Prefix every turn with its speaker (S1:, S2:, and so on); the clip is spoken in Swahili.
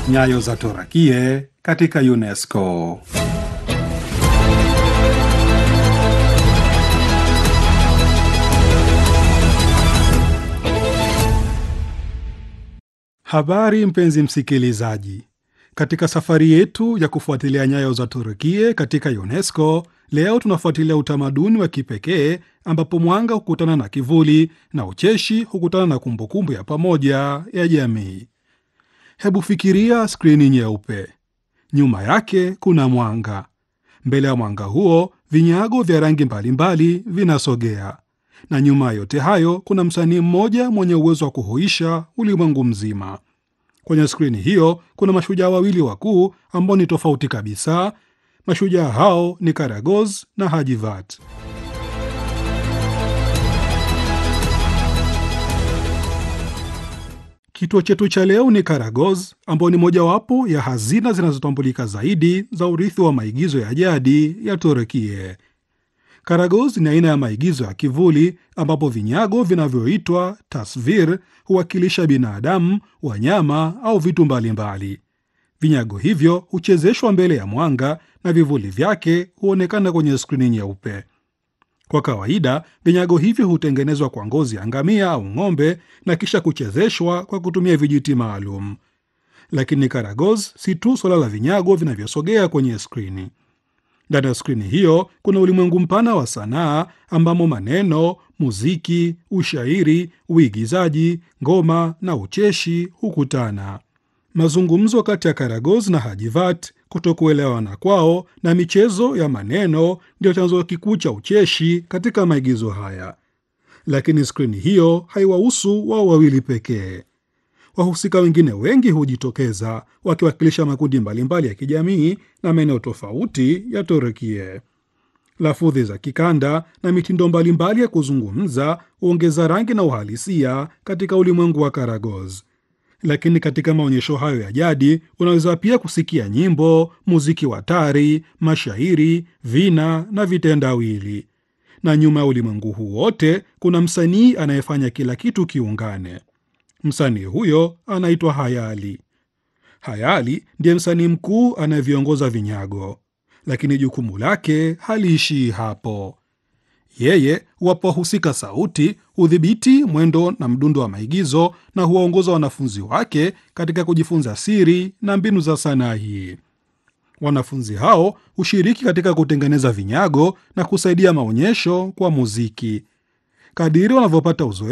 S1: Nyayo za Torakie katika UNESCO. Habari mpenzi msikilizaji, katika safari yetu ya kufuatilia nyayo za Turukie katika UNESCO, leo tunafuatilia utamaduni wa kipekee ambapo mwanga hukutana na kivuli na ucheshi hukutana na kumbukumbu ya pamoja ya jamii. Hebu fikiria skrini nyeupe, nyuma yake kuna mwanga. Mbele ya mwanga huo vinyago vya rangi mbalimbali vinasogea, na nyuma ya yote hayo kuna msanii mmoja mwenye uwezo wa kuhuisha ulimwengu mzima. Kwenye skrini hiyo kuna mashujaa wawili wakuu ambao ni tofauti kabisa. Mashujaa hao ni Karagoz na Hajivat. Kituo chetu cha leo ni Karagoz, ambao ni mojawapo ya hazina zinazotambulika zaidi za urithi wa maigizo ya jadi ya Turukie. Karagoz ni aina ya maigizo ya kivuli ambapo vinyago vinavyoitwa tasvir huwakilisha binadamu, wanyama au vitu mbalimbali. Vinyago hivyo huchezeshwa mbele ya mwanga na vivuli vyake huonekana kwenye skrini nyeupe. Kwa kawaida vinyago hivyo hutengenezwa kwa ngozi ya ngamia au ng'ombe na kisha kuchezeshwa kwa kutumia vijiti maalum. Lakini Karagoz si tu suala la vinyago vinavyosogea kwenye skrini. Ndani ya skrini hiyo kuna ulimwengu mpana wa sanaa ambamo maneno, muziki, ushairi, uigizaji, ngoma na ucheshi hukutana. Mazungumzo kati ya Karagoz na Hajivat, kutokuelewana kwao na michezo ya maneno ndio chanzo kikuu cha ucheshi katika maigizo haya. Lakini skrini hiyo haiwahusu wao wawili pekee. Wahusika wengine wengi hujitokeza wakiwakilisha makundi mbalimbali ya kijamii na maeneo tofauti ya Turukie. Lafudhi za kikanda na mitindo mbalimbali ya kuzungumza huongeza rangi na uhalisia katika ulimwengu wa Karagoz. Lakini katika maonyesho hayo ya jadi unaweza pia kusikia nyimbo, muziki wa tari, mashairi, vina na vitendawili. Na nyuma ya ulimwengu huu wote kuna msanii anayefanya kila kitu kiungane. Msanii huyo anaitwa Hayali. Hayali ndiye msanii mkuu anayeviongoza vinyago, lakini jukumu lake haliishii hapo. Yeye huwapa wahusika sauti, hudhibiti mwendo na mdundo wa maigizo na huwaongoza wanafunzi wake katika kujifunza siri na mbinu za sanaa hii. Wanafunzi hao hushiriki katika kutengeneza vinyago na kusaidia maonyesho kwa muziki. Kadiri wanavyopata uzoefu